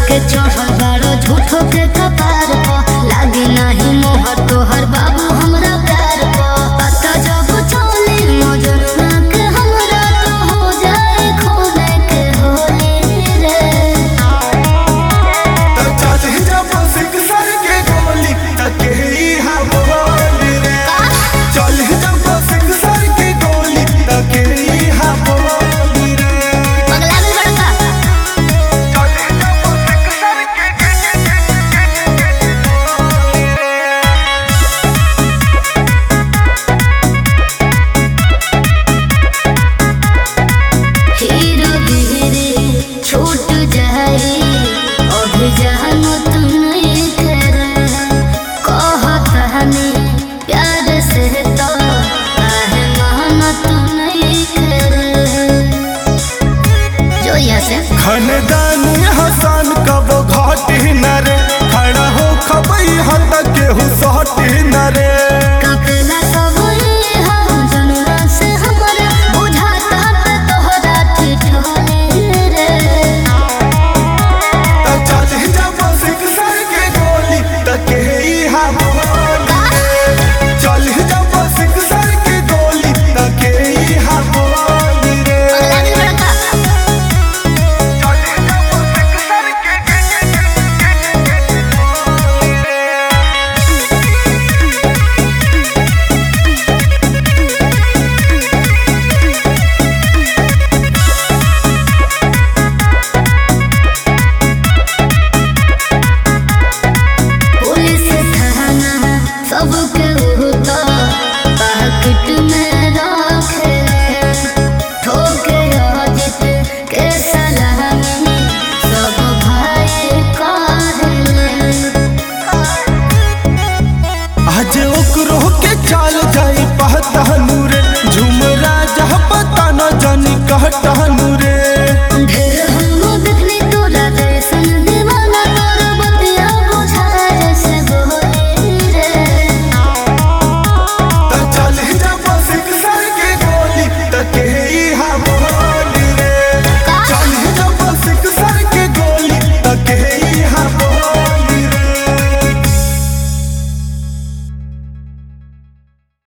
के चढ़ल बारो झूठो के कपार प लागे नाही मोहर तोहर बाबू हमरा प्यार प पता जब चले नजर के हमरा तो हो जाए खोने के होले रे चाची जब सिख सर के गोली तके ही हम बोली रे चल जब सिख सर के गोली तके ही हम बोली रे पगला भी बड़का चल जब सिख सर के हीरो धीरे छूट जाए अभी जहन तुम नहीं करे कहत हमें प्यार से तो काहे मेहनत नहीं करे जो यहाँ से खानदानी हसन कब घाटी न रे खड़ा हो खबई हत केहू सहटी न रे कपला सब ये हम जनवा से हमारा बुझाता पे तोहरा ठिठोले रे चाची जब सिख सर के गोली तके ही हम बोली चल जब सिख सर के गोली तके ही हम बोली रे पगला भी बड़का चल जब सिख सर के पुलिस थाना सबके होता पाकिट में रखे ठोके अजित के सलामी सब भाई कहले आज ओकरो के चाल जाई पहता नूरे झुमरा जह पता न जानी कहता